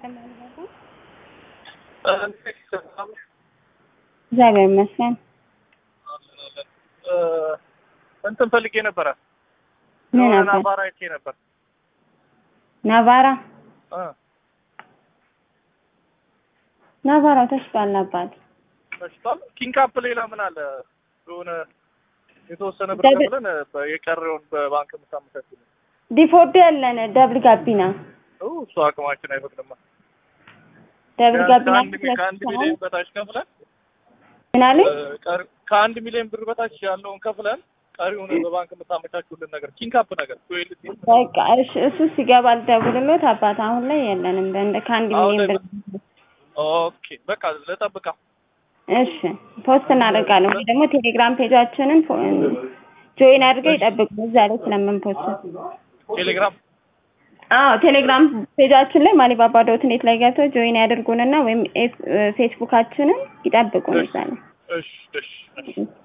እግዚአብሔር ይመስገን። እንትን ፈልጌ ነበረ። ምን የሆነ ነበር? ናባራ አይቼ ነበር። ናቫራ እ ናቫራው ተሽጧል አባት። ተሽጧል። ኪንግ አፕ ሌላ ምን አለ? የሆነ የተወሰነ ብር ደብል- ከፍለን በ- የቀረውን በባንክ የምታመቻችልን ዲፎርድ ያለን ደብል ጋቢና ኦ፣ እሱ አቅማችን አይፈቅድማ። ደብል ቢያንስ ጋቢና ከአንድ ሚ- ከአንድ ሚሊዮን በታች ከፍለን ምን አለኝ? እ፣ ቀሪ- ከአንድ ሚሊዮን ብር በታች ያለውን ከፍለን ቀሪውን በባንክ የምታመቻችሁልን ነገር ኪንግ አፕ ነገር ቱዌልቲ በቃ እሺ፣ እሱ ሲገባ ልደውልሎት አባት። አሁን ላይ የለንም በእንደ ከአንድ አሁን ሚሊዮን ላይ ብር። ኦኬ፣ በቃ ልጠብቃ። እሺ ፖስት እናደርጋለን ወይ ደግሞ ቴሌግራም ፔጃችንን ፎ- ጆይን አድርገው ይጠብቁ። እዛ ላይ ስለምንፖስት ቴሌግራም አዎ ቴሌግራም ፔጃችን ላይ ማሊባባ ዶት ኔት ላይ ገብተው ጆይን ያድርጉንና ወይም ኤፍ- ፌስቡካችንን ይጠብቁን እዛ ላይ እሺ፣ እሺ፣ እሺ።